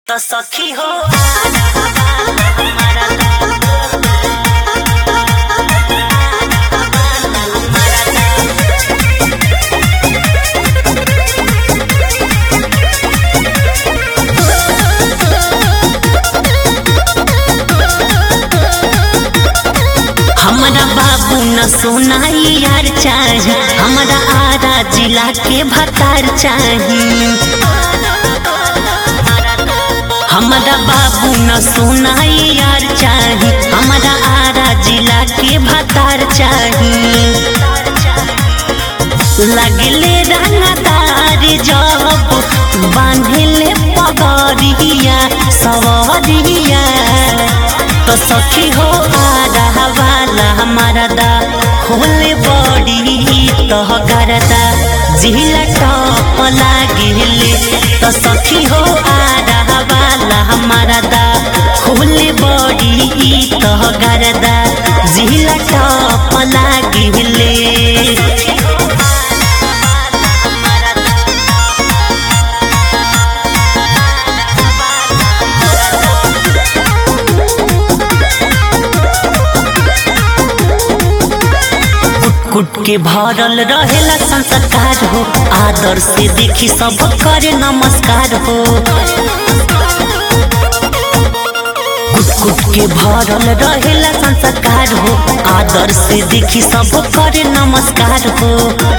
तो सखी हो हमारा हमारा बाबू न सोनाई यार चाही हमारा आरा जिला के भतार चाही हमारा बाबू न सोनाई यार चाही हमारा आरा जिला के भतार चाही लगले रंगदार जब बांधले पगड़िया सवरिया तो सखी हो आधा वाला हमारा दा खोले बड़ी तो करदा जिला टॉप लागिले तो सखी हो आधा वाला हमारा दा खोले बड़ी तो करदा जिला टॉप लागिले कुट के भरल रहेला संस्कार हो आदर से देखी सब करे नमस्कार हो कुट कुट के भरल रहेला संस्कार हो आदर से देखी सब करे नमस्कार हो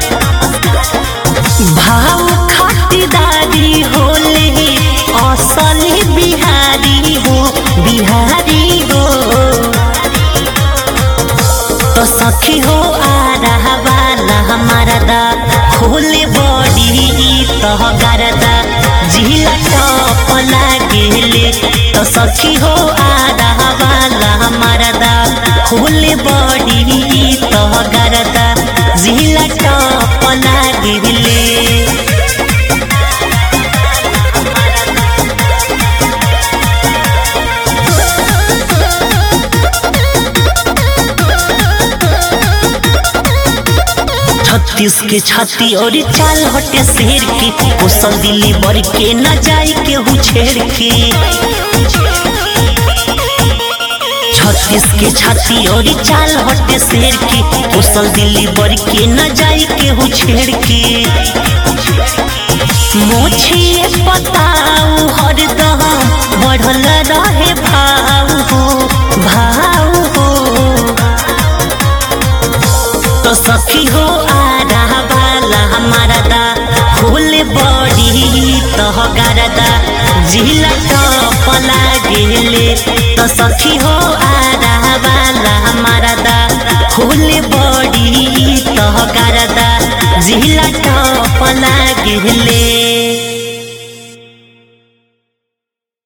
भाव खातिरदारी होले असली बिहारी हो बिहारी हो तो सखी हो आधा वाला हमारा दा खोले बड़ी तो गरदा जिला टॉप लागेले तो सखी हो आधा वाला हमारा दा खोले बड़ी तो गरदा जिला टॉप लागेले छत्तीस के छाती और चाल हटे शेर के कोसल दिल्ली बर के न जाई के हु छेड़ के छत्तीस के छाती और चाल हटे शेर के कोसल दिल्ली बर के न जाई के हु छेड़ के मोछिए पताऊ हरदम बढ़ल रहे भाव हो भाव हो तो सखी हो आधा वाला हमारा दा फूल बड़ी तो गरदा जिला टॉप लागेले तो सखी हो आधा वाला हमारा दा फूल बड़ी तो गरदा जिला टॉप लागेले